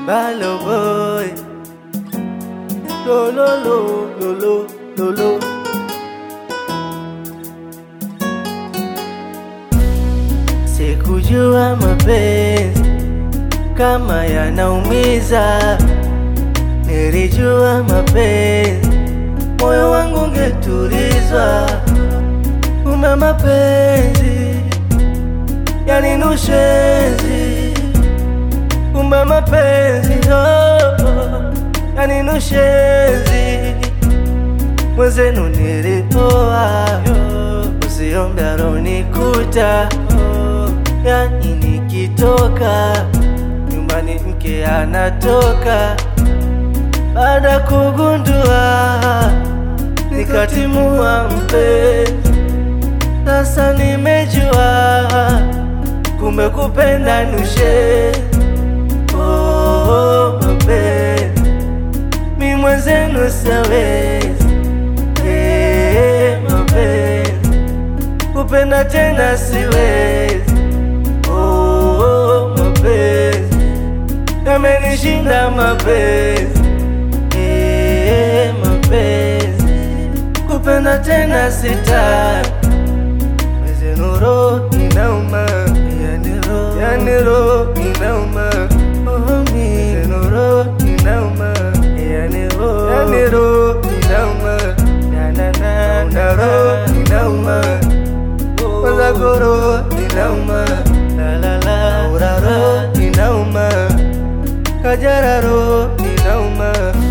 Balo boy Lo lo lo lo lo lo lo Sikujua mapenzi kama yanaumiza, nilijua mapenzi moyo wangu ungetulizwa. Kumbe mapenzi yaninushenzi, kumbe mapenzi oh, oh, yaninushenzi. Mwenzenu nilipoa, usiombe alonikuta oh, yani nikitoka nyumbani mke anatoka baada kugundua nikatimua mpenzi. Sasa nimejua kumbe kupenda nushe oh, mapenzi mi mwenzenu siwezi eh, mapenzi kupenda tena siwezi oh, mapenzi yamenishinda mapenzi eh, mapenzi kupenda tena sitaki mwenzenu roho inauma yani roho yani roho inauma oh, mi mwenzenu roho inauma yani roho yani roho inauma na na na na roho inauma kwanza goro inauma la la la ura roho inauma kajara roho inauma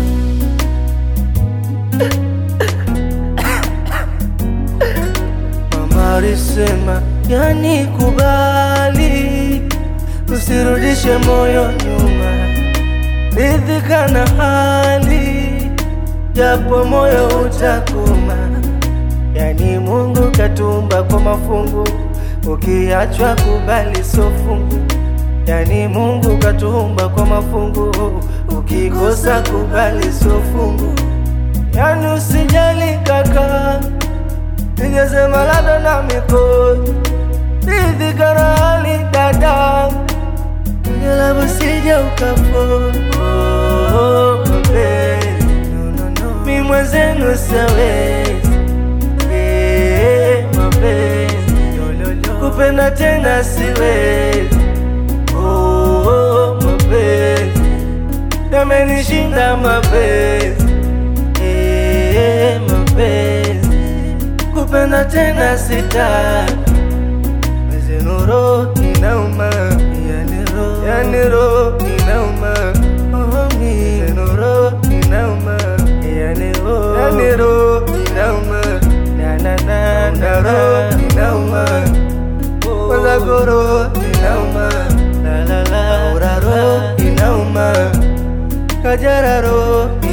Mama alisema yani kubali, usirudishe moyo nyuma, ridhika na hali, japo moyo utakuma. Yani Mungu katumba kwa mafungu, ukiachwa kubali so fungu. Yani Mungu katumba kwa mafungu, ukikosa kubali so fungu. Yani usijali kaka, ningesema labda na mikono ridhika na hali dada, ngelabu sija ukafo oh, mapenzi mi mwenzenu siwezi eh, mapenzi kupenda tena siwezi oh, mapenzi yamenishinda mapenzi eh, mapenzi kupenda tena sitaki mwenzenu roho inauma yani roho yani roho inauma oh, mi mwenzenu roho inauma yani roho yani roho inauma na na na na roho inauma kwanza goro inauma la la la ura roho inauma kajara roho